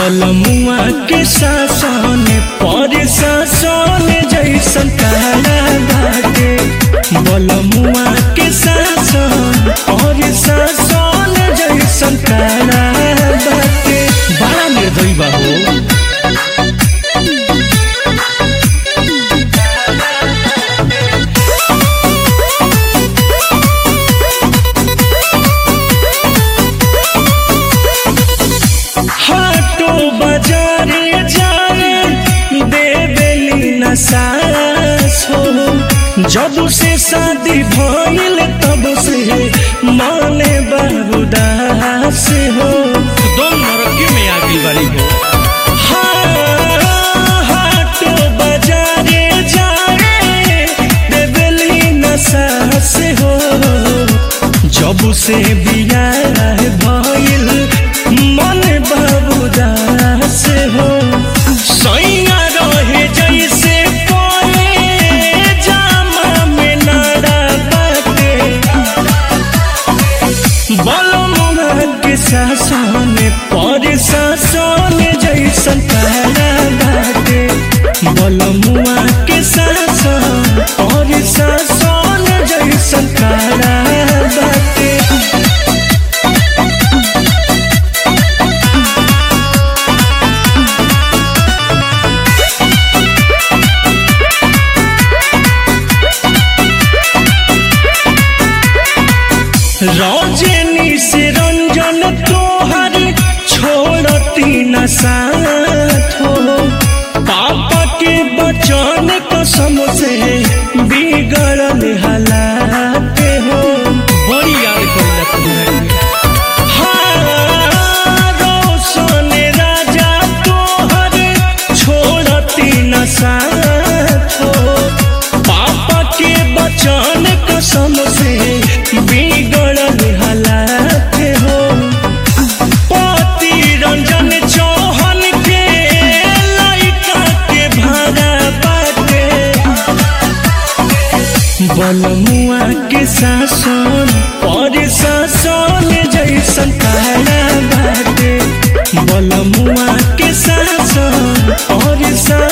बलमुआ के शासन पर शासन जैसन काला बाटे बलमुआ के शासन पर शासन जैसन काला बाटे बड़ा निर्दयी बा हो हाटो बाजारे जाए देवेली न सास हो जब से शादी भइल तब से माने बाबूदास हो दोनों नरकी में आ गई बारी हो हाटो बाजारे जाए देवेली न सास हो जब से बियाह भइल मन बाबूदास हो सैया रहे जैसे कोए जामा में नाड़ा बाटे बलमुआ के शासन पर शासन जैसन काला बाटे बलमुआ के शासन पर शासन जैसन काला बाटे रौजनी से रंजन तोहर छोड़ती न साथ हो पापा के बचन कसम से बिगड़ल हालात हो बड़ी याद करेला तुम्हारी हाँ, रोशन राजा तोहर छोड़ती न साथ हो पापा के बचन कसम से बिगड़ल हालात हो पति रंजन चौहन के लइका के भाड़ा बाटे बलमुआ के शासन पर शासन जैसन काला बाटे बलमुआ के शासन और शासन